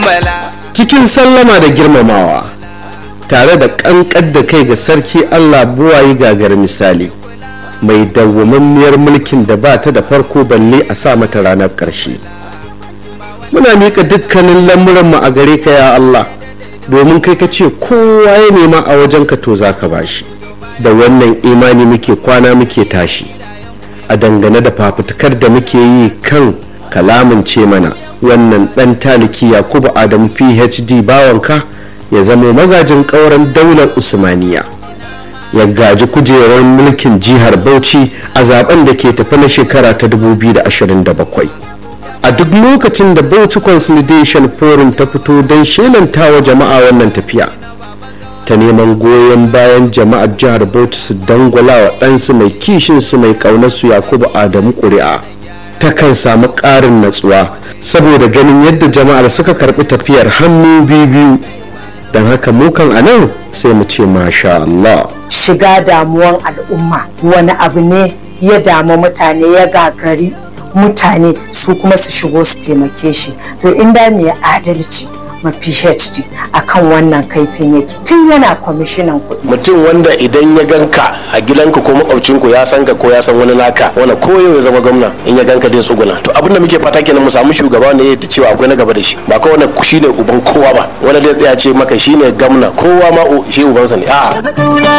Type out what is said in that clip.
cikin sallama da girmamawa tare da ƙanƙar da kai ga sarki allah buwayi gagar misali mai dawwammamiyar mulkin da ba ta da farko balle a sa mata ranar ƙarshe muna miƙa dukkanin lamuranmu a gare ka ya allah domin kai ka ce kowa ya nema a wajen ka to za ka bashi da wannan imani muke kwana muke tashi a dangane da fafutukar da muke yi kan kalamin ce mana wannan dan taliki yakubu adamu phd bawanka ya zamo magajin kauran daular usmaniya ya gaji kujerar mulkin jihar bauchi a zaben da ke tafi na shekara ta 2027 a duk lokacin da bauchi consolidation forum ta fito don shelanta jama'a wannan tafiya ta neman goyon bayan jama'ar jihar bauchi su dangwala wa ɗansu mai kishin su mai ƙaunarsu yakubu adamu ƙuri'a takan samu ƙarin natsuwa saboda ganin yadda jama'ar suka karɓi tafiyar hannu biyu don haka mukan a nan sai mu ce masha Allah. shiga damuwan al'umma wani abu ne ya damu mutane ya gagari mutane su kuma su shigo su taimake shi to inda mai adalci ma phd akan wannan kaifin yake tun yana kwamishinan kuɗi mutum wanda idan ya ganka a gidanka ko makwabcinku ya san ka ko ya san wani naka wanda ko yau ya zama gwamna in ya ganka dai tsuguna to abin da muke fata kenan mu samu shugaba ne da cewa akwai na gaba da shi ba kawai wanda shine uban kowa ba wanda zai tsaya ce maka shine gwamna kowa ma shi ubansa ne a'a